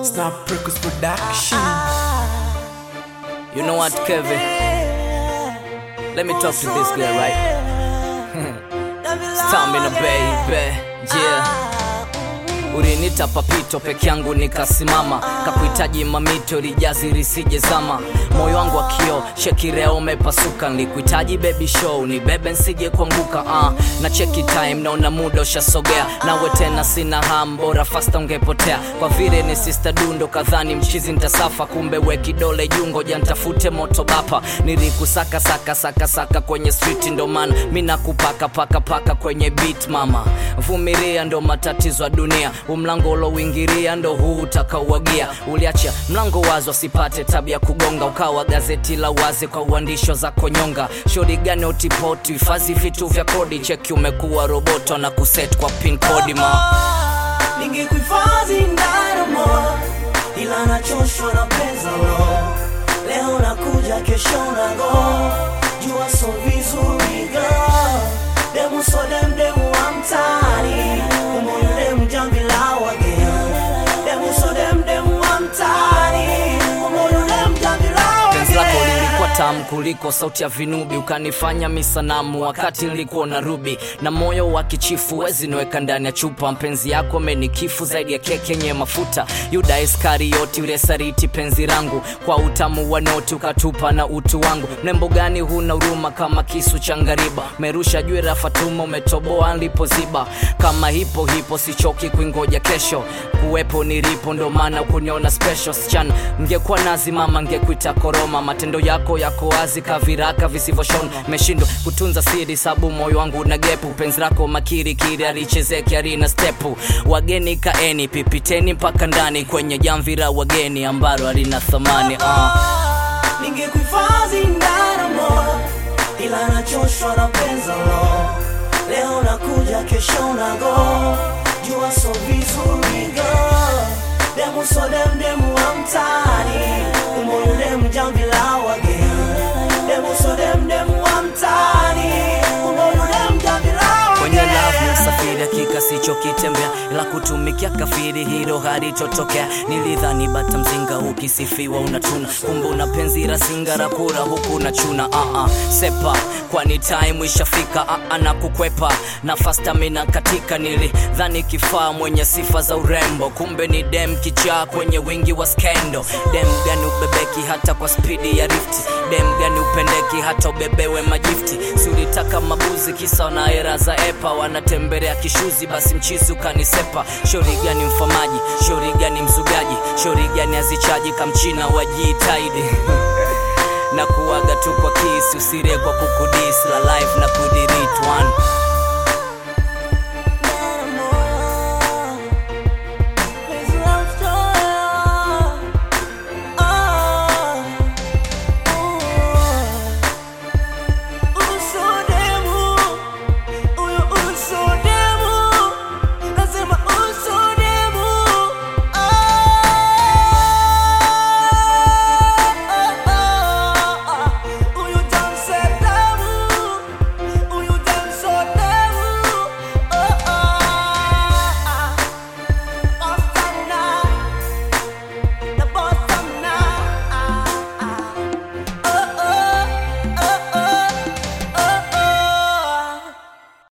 Snap Records Production. You know what, Kevin? Let me talk to this girl, right? Stamina baby, yeah. Ulinita papito peke yangu nikasimama, kakuhitaji mamito lijazi risije zama, moyo wangu wa kio shekireo umepasuka, nilikuhitaji baby show ni bebe nsije kuanguka uh. na cheki time naona muda ushasogea, nawe tena sina ham, bora fasta ungepotea, kwa vile ni sister dundo kadhani mchizi ntasafa, kumbe we kidole jungo jantafute moto bapa, nilikusaka saka saka saka kwenye street, ndo maana mi nakupaka paka paka kwenye beat mama, vumilia ndo matatizo ya dunia, umlango ulouingiria ndo huu utakauagia, uliacha mlango wazi wasipate tabia kugonga, ukawa gazeti la wazi kwa uandisho za konyonga, shori gani utipoti, hifadhi vitu vya kodi, cheki umekuwa roboto na kuset kwa pin kodi ma ningekuhifadhi ndaramo ila nachoshwa na pesa lo leo nakuja kesho nago jua so vizuri girl demu so dem demu wa mtaani umoyule mjambi la wageni demu so dem demu wa mtaani umoyule mjambi la penzi lako wageni lilikuwa tamu kuliko sauti ya vinubi, ukanifanya misanamu wakati nilikuwa na rubi na moyo wa kichifu, wezi niweka ndani ya chupa. Mpenzi yako amenikifu zaidi ya keki yenye mafuta. Yuda Iskarioti ule sariti penzi langu, kwa utamu wa noti ukatupa na utu wangu. Mrembo gani huna huruma kama kisu cha ngariba, merusha juu ya Fatuma, umetoboa nilipoziba. Kama hipo hipo sichoki kuingoja kesho, kuwepo nilipo, ndo maana kuniona special sichana. Ngekuwa nazi mama, ngekuita koroma. Matendo yako yako wazi kaviraka visivyoshona, meshindwa kutunza siri, sabu moyo wangu na gepu. Penzi lako makiri kiri alichezeki arina stepu. Wageni kaeni, pipiteni mpaka ndani kwenye jamvi la wageni ambalo halina thamani uh. ningekuhifadhi ndaramo ila nachoshwa na penza lo leo nakuja kesho nago jua so vizuri girl demu so dem demu wa mtaani umoyule mjambi la wageni demu so dem demu wa mtaani umoyule mjambi la kwenye love wageni ni usafiri hakika sichokitembea ila kutumikia kafiri hilo halitotokea nilidhani bata mzinga ukisifiwa unatuna kumbe una penzi la singara kura huku na chuna uh -uh. sepa kwani time ishafika uh -uh, na kukwepa na fastamina katika nilidhani kifaa mwenye sifa za urembo kumbe ni dem kichaa kwenye wingi wa skendo dem gani ubebeki hata kwa spidi ya rifti dem gani upendeki hata ubebewe majifti si ulitaka mabuzi kisa na era za epa wanatembelea kishuzi basi mchizi ukanisepa shori gani mfamaji shori gani mzugaji shori gani azichaji kamchina wajiitaidi na kuwaga tu kwa kisi usire kwa kukudis la life na kudirit one